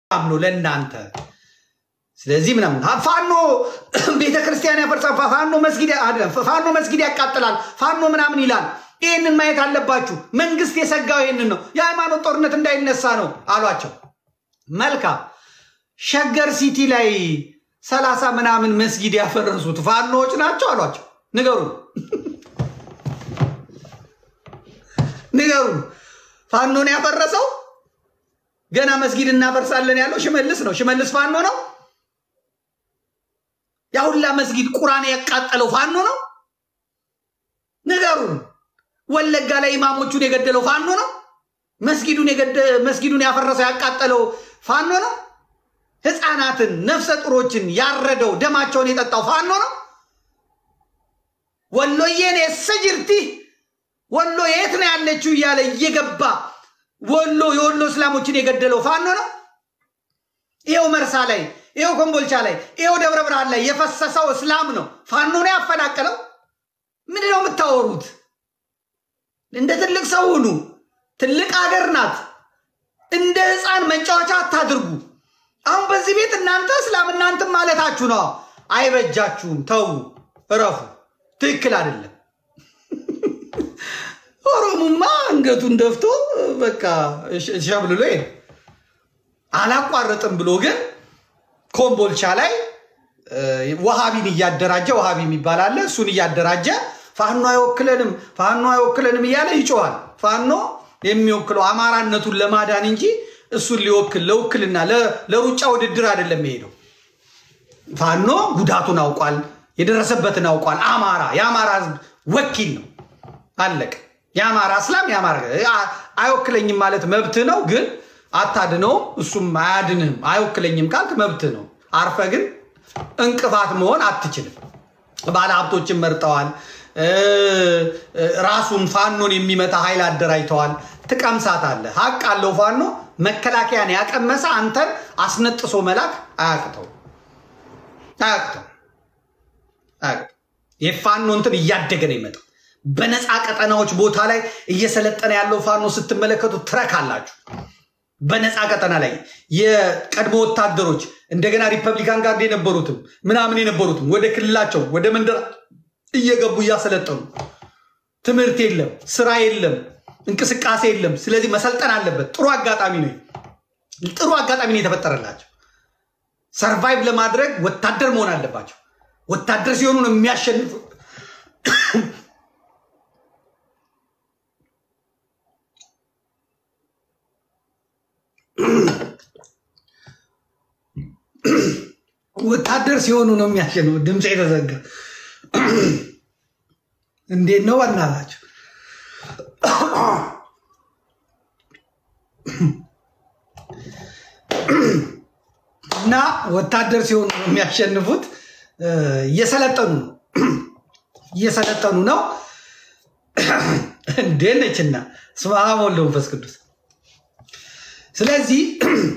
ነው ለእናንተ። ስለዚህ ምናምን ፋኖ ቤተ ክርስቲያን ያፈርሳል፣ ፋኖ መስጊድ አይደለም፣ ፋኖ መስጊድ ያቃጥላል፣ ፋኖ ምናምን ይላል። ይህንን ማየት አለባችሁ። መንግስት የሰጋው ይህንን ነው። የሃይማኖት ጦርነት እንዳይነሳ ነው አሏቸው። መልካም ሸገር ሲቲ ላይ ሰላሳ ምናምን መስጊድ ያፈረሱት ፋኖዎች ናቸው አሏቸው። ንገሩን ንገሩን። ፋኖን ያፈረሰው ገና መስጊድ እናፈርሳለን ያለው ሽመልስ ነው። ሽመልስ ፋኖ ነው። ያሁላ መስጊድ ቁራን ያቃጠለው ፋኖ ነው። ንገሩን። ወለጋ ላይ ኢማሞቹን የገደለው ፋኖ ነው። መስጊዱን ያፈረሰው ያቃጠለው ፋኖ ነው። ህፃናትን ነፍሰ ጡሮችን ያረደው ደማቸውን የጠጣው ፋኖ ነው። ወሎዬን የሰጅርቲ ወሎ የት ነው ያለችው እያለ እየገባ ወሎ የወሎ እስላሞችን የገደለው ፋኖ ነው። ይኸው መርሳ ላይ፣ ይኸው ኮምቦልቻ ላይ፣ ይኸው ደብረ ብርሃን ላይ የፈሰሰው እስላም ነው። ፋኖ ነው ያፈናቀለው። ምንድን ነው የምታወሩት? እንደ ትልቅ ሰው ሁኑ። ትልቅ አገር ናት። እንደ ህፃን መጫወቻ አታድርጉ። አሁን በዚህ ቤት እናንተ እስላም እናንተም ማለታችሁ ነው። አይበጃችሁም። ተዉ፣ እረፉ። ትክክል አይደለም። ኦሮሙማ አንገቱን ደፍቶ በቃ ሸብልሎ ሄደ። አላቋረጥም ብሎ ግን ኮምቦልቻ ላይ ወሃቢን እያደራጀ ወሃቢ የሚባል አለ። እሱን እያደራጀ ፋኖ አይወክለንም፣ ፋኖ አይወክለንም እያለ ይጮዋል። ፋኖ የሚወክለው አማራነቱን ለማዳን እንጂ እሱን ሊወክል ለውክልና ለሩጫ ውድድር አይደለም የሄደው። ፋኖ ጉዳቱን አውቋል፣ የደረሰበትን አውቋል። አማራ የአማራ ህዝብ ወኪል ነው። አለቅ የአማራ እስላም የአማራ አይወክለኝም ማለት መብት ነው፣ ግን አታድነውም። እሱም አያድንህም። አይወክለኝም ካልክ መብት ነው። አርፈ ግን እንቅፋት መሆን አትችልም። ባለ ሀብቶችን መርጠዋል። ራሱን ፋኖን የሚመታ ኃይል አደራጅተዋል። ትቀምሳት አለ ሀቅ አለው ፋኖ መከላከያን ያቀመሰ አንተን አስነጥሶ መላክ አያቅተው አያቅተው የፋኖ እንትን እያደገ ነው ይመጣው። በነፃ ቀጠናዎች ቦታ ላይ እየሰለጠነ ያለው ፋኖ ስትመለከቱ ትረክ አላችሁ። በነፃ ቀጠና ላይ የቀድሞ ወታደሮች እንደገና ሪፐብሊካን ጋርድ የነበሩትም ምናምን የነበሩትም ወደ ክልላቸው ወደ መንደር እየገቡ እያሰለጠኑ ትምህርት የለም፣ ስራ የለም፣ እንቅስቃሴ የለም። ስለዚህ መሰልጠን አለበት። ጥሩ አጋጣሚ ነው። ጥሩ አጋጣሚ ነው የተፈጠረላቸው። ሰርቫይቭ ለማድረግ ወታደር መሆን አለባቸው። ወታደር ሲሆኑ ነው የሚያሸንፉ። ወታደር ሲሆኑ ነው የሚያሸንፉ። ድምፅ የተዘጋ እንዴት ነው በእናታቸው? እና ወታደር ሲሆኑ ነው የሚያሸንፉት። እየሰለጠኑ ነው እየሰለጠኑ ነው። እንዴት ነችና ስመ አብ ወወልድ ወመንፈስ ቅዱስ። ስለዚህ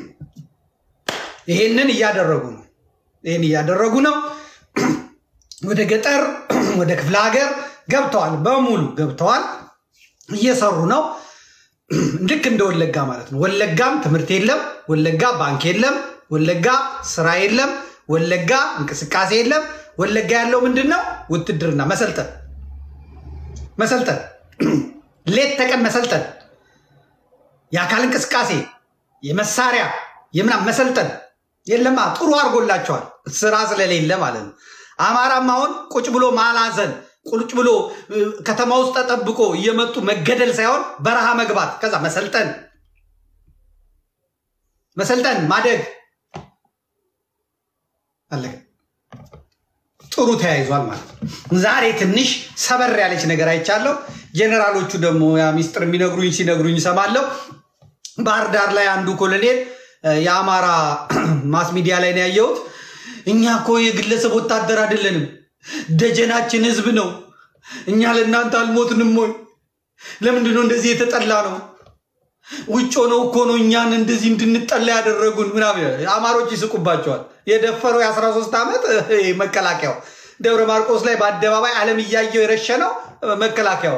ይሄንን እያደረጉ ነው። ይህን እያደረጉ ነው። ወደ ገጠር ወደ ክፍለ ሀገር ገብተዋል። በሙሉ ገብተዋል። እየሰሩ ነው። ልክ እንደ ወለጋ ማለት ነው። ወለጋም ትምህርት የለም። ወለጋ ባንክ የለም። ወለጋ ስራ የለም። ወለጋ እንቅስቃሴ የለም። ወለጋ ያለው ምንድን ነው? ውትድርና፣ መሰልጠን መሰልጠን፣ ሌት ተቀን መሰልጠን፣ የአካል እንቅስቃሴ፣ የመሳሪያ የምናምን መሰልጠን የለማ። ጥሩ አድርጎላቸዋል። ስራ ስለሌለ ማለት ነው። አማራም አሁን ቁጭ ብሎ ማላዘን ቁጭ ብሎ ከተማ ውስጥ ተጠብቆ እየመጡ መገደል ሳይሆን በረሃ መግባት፣ ከዛ መሰልጠን መሰልጠን ማደግ አለ። ጥሩ ተያይዟል ማለት ነው። ዛሬ ትንሽ ሰበር ያለች ነገር አይቻለሁ። ጄኔራሎቹ ደግሞ ያ ሚስጥር የሚነግሩኝ ሲነግሩኝ ይሰማለሁ። ባህር ዳር ላይ አንዱ ኮሎኔል የአማራ ማስ ሚዲያ ላይ ነው ያየሁት። እኛ እኮ የግለሰብ ወታደር አይደለንም፣ ደጀናችን ህዝብ ነው። እኛ ለእናንተ አልሞትንም ወይ? ለምንድን ነው እንደዚህ የተጠላ ነው? ውጭ ሆነው እኮ ነው እኛን እንደዚህ እንድንጠላ ያደረጉን ምናምን። አማሮች ይስቁባቸዋል። የደፈረው የ13 ዓመት መከላከያው ደብረ ማርቆስ ላይ በአደባባይ ዓለም እያየው የረሸነው መከላከያው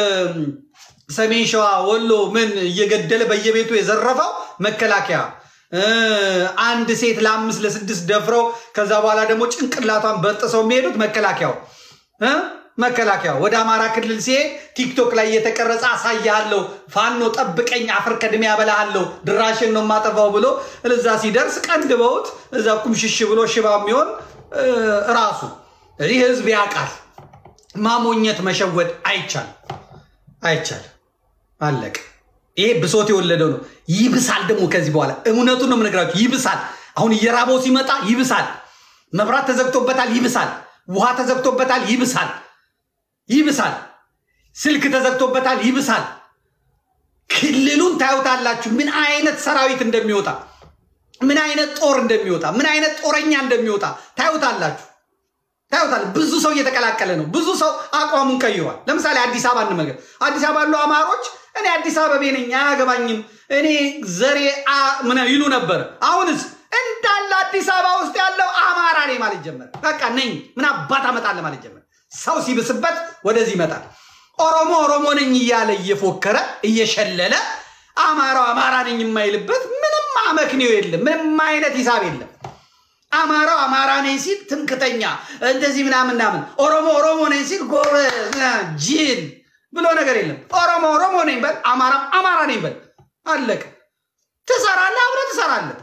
ሰሜን ሸዋ፣ ወሎ ምን እየገደለ በየቤቱ የዘረፈው መከላከያ አንድ ሴት ለአምስት ለስድስት ደፍረው ከዛ በኋላ ደግሞ ጭንቅላቷን በጥሰው የሚሄዱት መከላከያው መከላከያው ወደ አማራ ክልል ሲሄድ ቲክቶክ ላይ እየተቀረጸ አሳያለሁ፣ ፋኖ ጠብቀኝ፣ አፈር ከድሜ ያበላሃለሁ፣ ድራሽን ነው የማጠፋው ብሎ እዛ ሲደርስ ቀንድበውት እዛ ቁምሽሽ ብሎ ሽባ የሚሆን ራሱ ይህ ህዝብ ያውቃል። ማሞኘት መሸወድ አይቻልም፣ አይቻልም። አለቅ። ይሄ ብሶት የወለደው ነው። ይብሳል ደግሞ ከዚህ በኋላ እውነቱን ነው የምነግራችሁ። ይብሳል። አሁን እየራበው ሲመጣ ይብሳል። መብራት ተዘግቶበታል፣ ይብሳል። ውሃ ተዘግቶበታል፣ ይብሳል ይብሳል። ስልክ ተዘግቶበታል፣ ይብሳል። ክልሉን ታዩታላችሁ፣ ምን አይነት ሰራዊት እንደሚወጣ፣ ምን አይነት ጦር እንደሚወጣ፣ ምን አይነት ጦረኛ እንደሚወጣ ታዩታላችሁ፣ ታዩታል። ብዙ ሰው እየተቀላቀለ ነው። ብዙ ሰው አቋሙን ቀይሯል። ለምሳሌ አዲስ አበባ እንመገብ። አዲስ አበባ ያሉ አማሮች እኔ አዲስ አበቤ ነኝ አያገባኝም፣ እኔ ዘሬ ምን ይሉ ነበር። አሁንስ እንዳለ አዲስ አበባ ውስጥ ያለው አማራ ነኝ ማለት ጀመረ። በቃ ነኝ ምን አባት አመጣለ ማለት ጀመረ። ሰው ሲብስበት ወደዚህ ይመጣል። ኦሮሞ ኦሮሞ ነኝ እያለ እየፎከረ እየሸለለ አማራው አማራ ነኝ የማይልበት ምንም አመክንዮ የለም። ምንም አይነት ሂሳብ የለም። አማራው አማራ ነኝ ሲል ትምክተኛ እንደዚህ ምናምን ምናምን፣ ኦሮሞ ኦሮሞ ነኝ ሲል ጎበዝ ጅል ብሎ ነገር የለም። ኦሮሞ ኦሮሞ ነኝ በል፣ አማራ አማራ ነኝ በል፣ አለቀ። ትሰራለህ፣ አብረህ ትሰራለህ።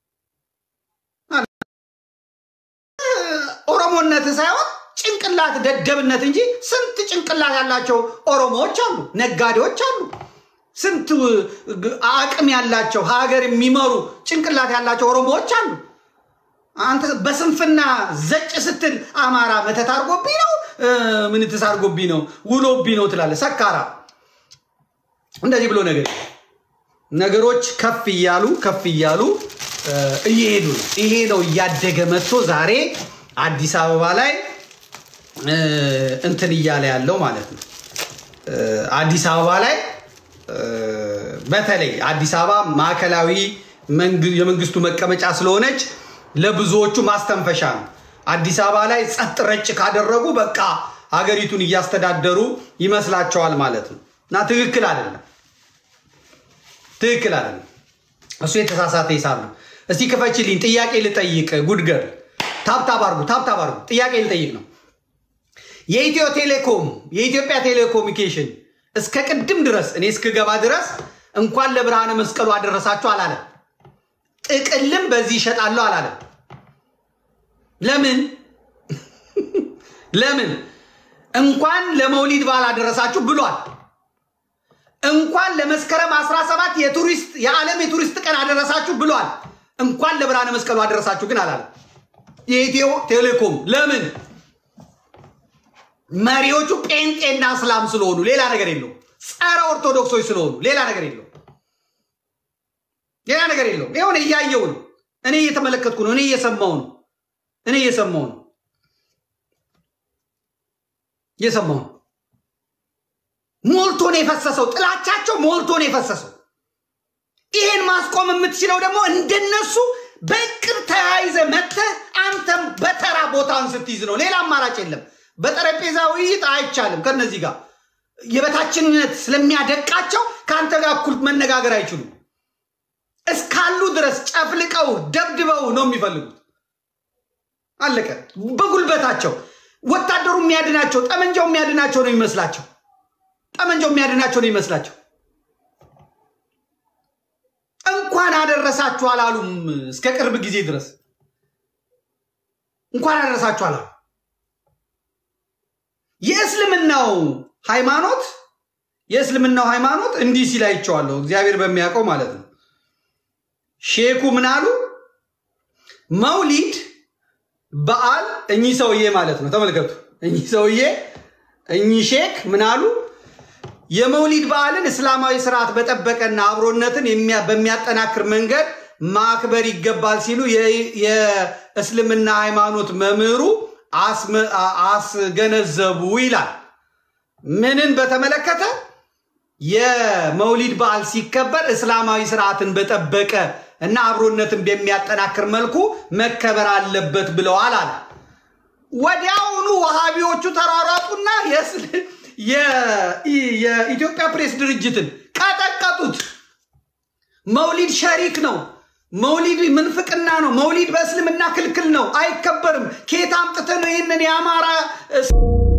ኦሮሞነት ሳይሆን ጭንቅላት ደደብነት እንጂ ስንት ጭንቅላት ያላቸው ኦሮሞዎች አሉ፣ ነጋዴዎች አሉ፣ ስንት አቅም ያላቸው ሀገር የሚመሩ ጭንቅላት ያላቸው ኦሮሞዎች አሉ። አንተ በስንፍና ዘጭ ስትል አማራ መተት አድርጎብኝ ነው ምንትስ አድርጎብኝ ነው ውሎብኝ ነው ትላለህ። ሰካራ እንደዚህ ብሎ ነገር ነገሮች ከፍ እያሉ ከፍ እያሉ እየሄዱ ነው። ይሄ ነው እያደገ መጥቶ ዛሬ አዲስ አበባ ላይ እንትን እያለ ያለው ማለት ነው። አዲስ አበባ ላይ በተለይ አዲስ አበባ ማዕከላዊ የመንግስቱ መቀመጫ ስለሆነች ለብዙዎቹ ማስተንፈሻ ነው። አዲስ አበባ ላይ ጸጥ ረጭ ካደረጉ በቃ ሀገሪቱን እያስተዳደሩ ይመስላቸዋል ማለት ነው። እና ትክክል አይደለም፣ ትክክል አይደለም። እሱ የተሳሳተ ሂሳብ ነው። እስቲ ክፈችልኝ፣ ጥያቄ ልጠይቅ። ጉድገር ታብታብ አርጉ፣ ታብታብ አርጉ። ጥያቄ ልጠይቅ ነው። የኢትዮ ቴሌኮም የኢትዮጵያ ቴሌኮሙኒኬሽን እስከ ቅድም ድረስ እኔ እስክገባ ድረስ እንኳን ለብርሃነ መስቀሉ አደረሳችሁ አላለም። ጥቅልም በዚህ ይሸጣለሁ አላለም። ለምን ለምን? እንኳን ለመውሊድ በዓል አደረሳችሁ ብሏል። እንኳን ለመስከረም 17 የቱሪስት የዓለም የቱሪስት ቀን አደረሳችሁ ብሏል። እንኳን ለብርሃነ መስቀሉ አደረሳችሁ ግን አላለም። የኢትዮ ቴሌኮም ለምን? መሪዎቹ ጴንጤና እስላም ስለሆኑ ሌላ ነገር የለው። ጸረ ኦርቶዶክሶች ስለሆኑ ሌላ ነገር የለው። ሌላ ነገር የለውም። ይሁን እያየው ነው። እኔ እየተመለከትኩ ነው። እኔ እየሰማው ነው። እኔ እየሰማው ነው። እየሰማው ነው። ሞልቶ ነው የፈሰሰው። ጥላቻቸው ሞልቶ ነው የፈሰሰው። ይሄን ማስቆም የምትችለው ደግሞ እንደነሱ በቅር ተያይዘ መጥተህ አንተም በተራ ቦታን ስትይዝ ነው። ሌላ አማራጭ የለም። በጠረጴዛ ውይይት አይቻልም። ከነዚህ ጋር የበታችነት ስለሚያደቃቸው ከአንተ ጋር እኩል መነጋገር አይችሉም። እስካሉ ድረስ ጨፍልቀው ደብድበው ነው የሚፈልጉት። አለቀ። በጉልበታቸው ወታደሩ የሚያድናቸው ጠመንጃው የሚያድናቸው ነው ይመስላቸው። ጠመንጃው የሚያድናቸው ነው ይመስላቸው። እንኳን አደረሳችሁ አላሉም። እስከ ቅርብ ጊዜ ድረስ እንኳን አደረሳችሁ አላሉ። የእስልምናው ሃይማኖት የእስልምናው ሃይማኖት እንዲህ ሲል አይቼዋለሁ። እግዚአብሔር በሚያውቀው ማለት ነው። ሼኩ ምን አሉ? መውሊድ በዓል እኚህ ሰውዬ ማለት ነው። ተመልከቱ። እኚህ ሰውዬ እኚህ ሼክ ምን አሉ? የመውሊድ በዓልን እስላማዊ ስርዓት በጠበቀና አብሮነትን በሚያጠናክር መንገድ ማክበር ይገባል ሲሉ የእስልምና ሃይማኖት መምህሩ አስገነዘቡ ይላል። ምንን በተመለከተ የመውሊድ በዓል ሲከበር እስላማዊ ስርዓትን በጠበቀ እና አብሮነትን በሚያጠናክር መልኩ መከበር አለበት ብለዋል አለ። ወዲያውኑ ወሃቢዎቹ ተሯሯጡና የኢትዮጵያ ፕሬስ ድርጅትን ቀጠቀጡት። መውሊድ ሸሪክ ነው፣ መውሊድ ምንፍቅና ነው። መውሊድ በእስልምና ክልክል ነው፣ አይከበርም። ከየት አምጥተህ ነው ይህንን የአማራ